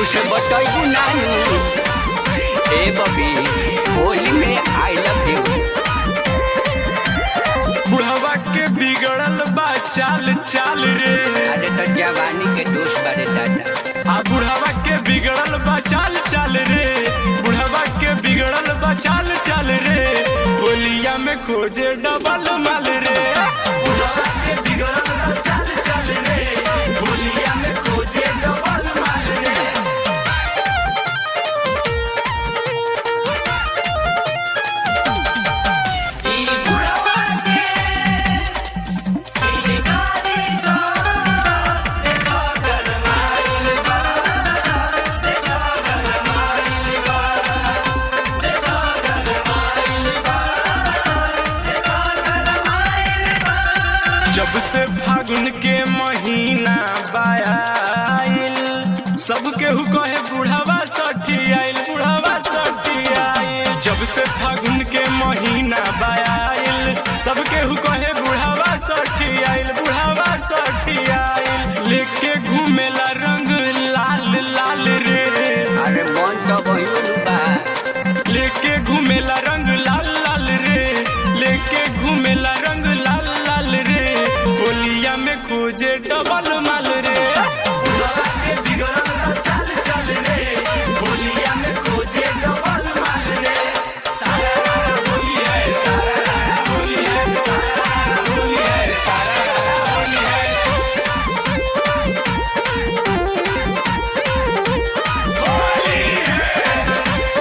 कुछ बतैबू नानू ए बबी होली में आई लव यू बुढ़वा के बिगड़ल बा चाल चाल रे अरे तो जवानी के दोस्त बारे दादा आ बुढ़वा के बिगड़ल बा चाल चाल रे बुढ़वा के बिगड़ल बा चाल चाल रे होलिया में खोजे डबल माल रे बुढ़वा के बिगड़ल बा चाल चाल रे होलिया में खोजे डबल माल रे ई बुढ़वा के पिचकारी दो देखो गरमाइल बा देखो गरमाइल बा देखो गरमाइल बा देखो गरमाइल बा जब से फागुन के महीना बायाइल सब केहू कहे बुढ़ावा सठी आइल बुढ़ावा सठी आइल जब से फागुन के महीना बायाइल सब केहू कहे बुढ़ावा सठी आइल बुढ़ावा सठी आइल लेके घूमेला रंग लाल लाल रे अरे मन तो बहिन बा लेके घूमेला रंग लाल लाल रे लेके घूमेला रंग लाल लाल रे होलिया में खोजे डबल माल रे चल चल रे होलिया में खोजे डबल माल रे सारा होली है सारा होली है सारा होली है सारा होली है होली है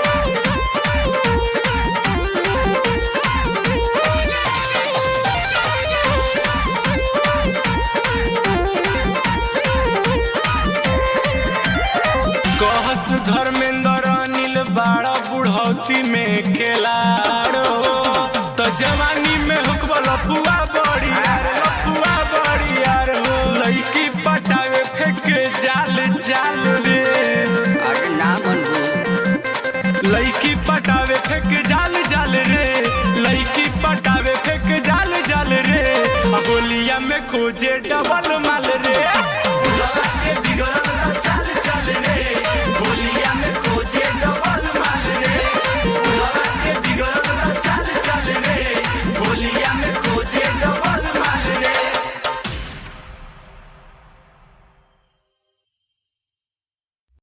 कहस धर्मेंद्र अनिल बाड़ा बुढ़ौती में खेलाड़ो तो जवानी में हुकबा लफुआ बड़ी यार लफुआ बड़ी यार हो लड़की पटावे फेंक जाल जाल रे अरे ना मनबू लड़की पटावे फेंक जाल जाल रे लड़की पटावे फेंक जाल जाल रे होलिया में खोजे डबल माल रे के बिगड़ल चाल